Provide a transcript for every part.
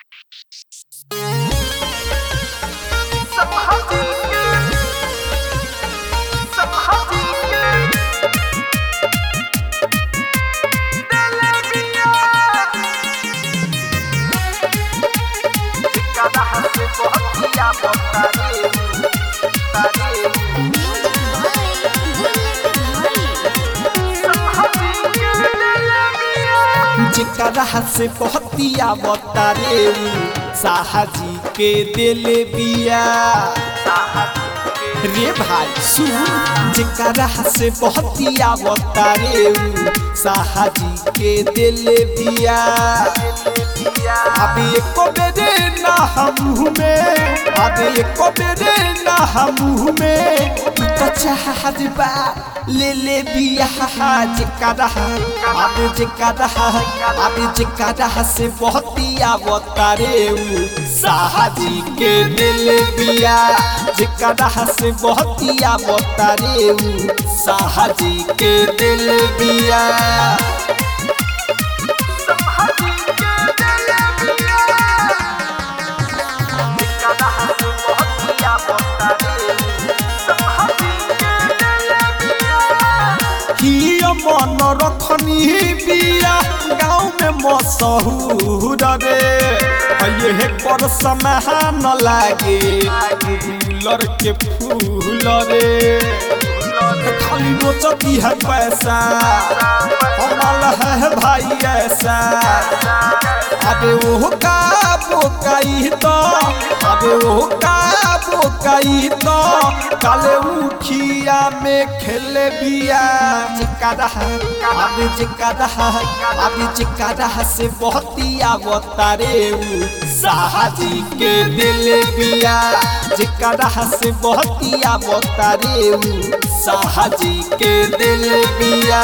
जेकरा से पहतिया बतारे साहजी के दिले बिया रे भाई सुन जेकरा से पहतिया बतारे साहजी के दिले बिया अभी एको बेरे ना हम में अभी एको बेरे ना हम में तो चाहत बा ले ले बिया जेकरा अब जेकरा अब जेकरा से बहतिया बतारे साहजी के दिल बिया जेकरा से बहतिया बतारे साहजी के दिल बिया मन रखनी बिया गाँव में मशहूर रे ये कर समय न लागे गुलर के फूल रे खाली नोचती है पैसा कमल है भाई ऐसा अबे वो का बोकाई तो अबे वो का बोकाई तो काले उठिया में खेले बिया चिकारा अबे चिकारा अबे चिकारा से बहतिया बतारे साहजी के दिल बिया चिकारा से बहतिया बतारे साहजी के दिल बिया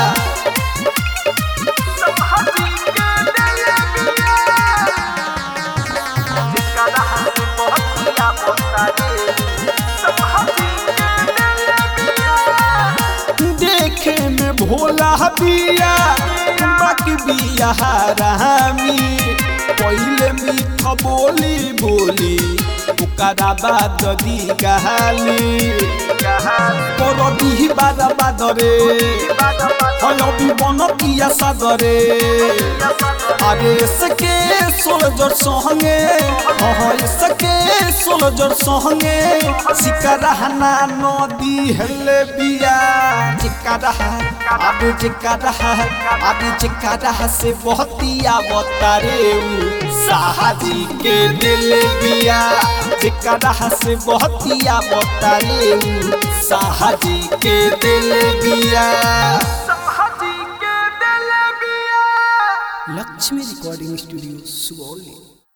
देखे में भोला बिया बाकी बिया रामी पहले मीठ बोली बोली ओकरा बाद दी गहाली कर दी बाद बाद रे हयबी बन किया सागरे अरे सके सोलजर संगे हाँ सके सोलजर संगे सिकरहना नदी हेले बिया चिकारा अब चिकारा अब चिकारा से बहतिया बतारे साहजी के दिल बिया चिकारा से बहतिया बतारे साहजी के दिल बिया लक्ष्मी रिकॉर्डिंग स्टूडियो सुगौली